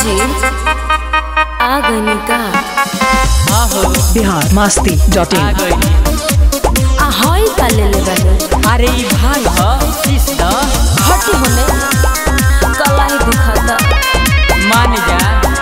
जी आ गई का आहो बिहार मस्ती डॉट आ इन गई आ हई का ले ले बनी अरे ई भाई ह सिस्टर हटी होने कलाई दुखाता मान जा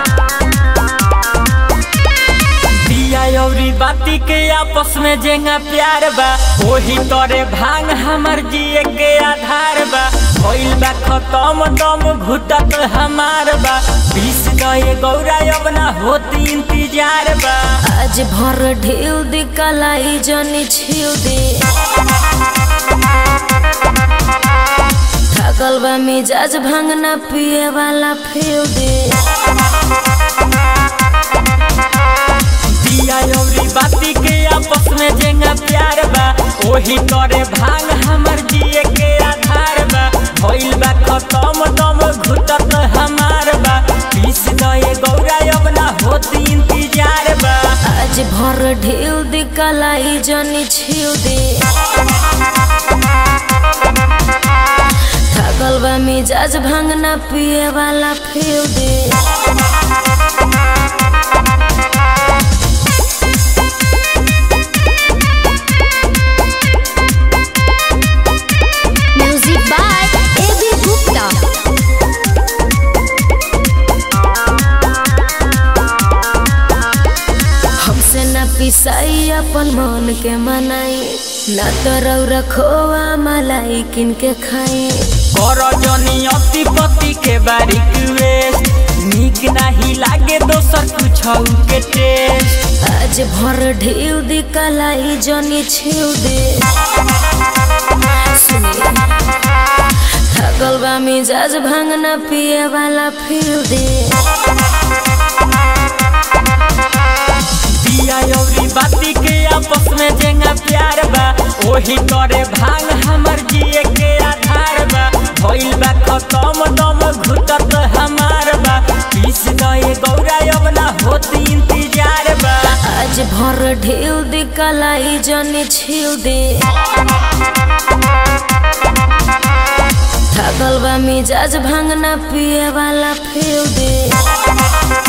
दिया अउरी बाती के आपस में जेंगा प्यार बा ओही तोरे भांग हमर जिए के आधार बा भइल बा खत्म दम घुटत हमार बा बीस गए गौरा अब ना होती इंतजार बा आज भर ढेउ दे कलाई जनी छिउ दे थकल बा मिजाज भांगना पिए वाला फेउ दे दिया अउरी बाती के आपस में जेंगा प्यार बा ओही तोरे भांग हमर जिए के आधार बा भइल बा खत्म दम घुटत हमार बा बीस गए गौरा अब ना होती इंतजार बा आज भर ढेउ दे कलाई जनी छिउ दे थकल बा मिजाज भांगना पिए वाला फेउ दे Music by A.B. Gupta. हमसे न पिसाई अपन मन के मनाई न तो रौरा खोआ मलाई किन के खाई कर जनी अति पति के बारीक वेस्ट नीक नाही लागे दोसर कुछ के टेस्ट आज भर ढेउ दे कलाई जनी छिउ दे सुनिए थकल बा मिजाज भांगना पिए वाला फिर दे दिया अउरी बाती के आपस में जेंगा प्यार बा ओही तोरे भांग हमर जिए के आधार बा भइल बा खत्म दम घुटत हमार बा पीस गए गौरा अब ना होती इंतजार बा आज भर ढेउ दे कलाई जनी छिउ दे थकल बा मिजाज भांगना पिए वाला फिर दे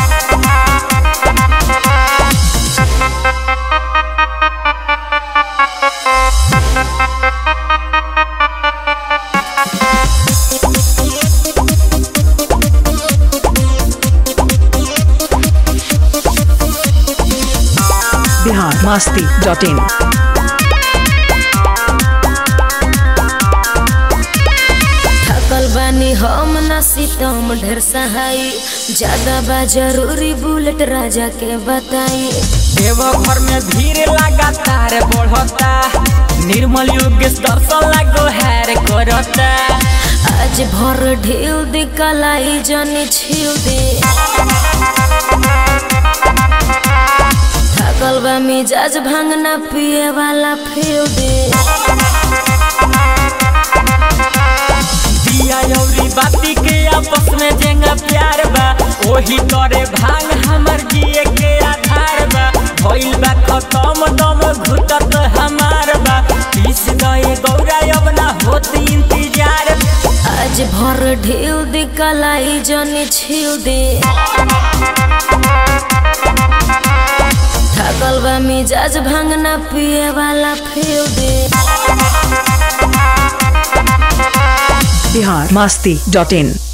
बिहार मस्ती डॉट इन थकल बानी हम न सीतम ढेर सहाई ज्यादा बा जरूरी बुलेट राजा के बताई देवघर में भीड़ लगातार बढ़ता निर्मल योगेश दर्शन लागो हैर करता आज भर ढेउ दे कलाई जनी छिउ दे थकल बा मिजाज भांगना पिए वाला फेउ दे दिया अउरी बाती के आपस में जेंगा प्यार बा ओही तोरे भांग हमर जिए के आधार बा भइल बा खत्म दम घुटत हमार बा पीस गए गौरा अब ना होती इंतजार आज भर ढेउ दे कलाई जनी छिउ दे थकल बा मिजाज भांगना पिए वाला फेउ दे बिहार मस्ती डॉट इन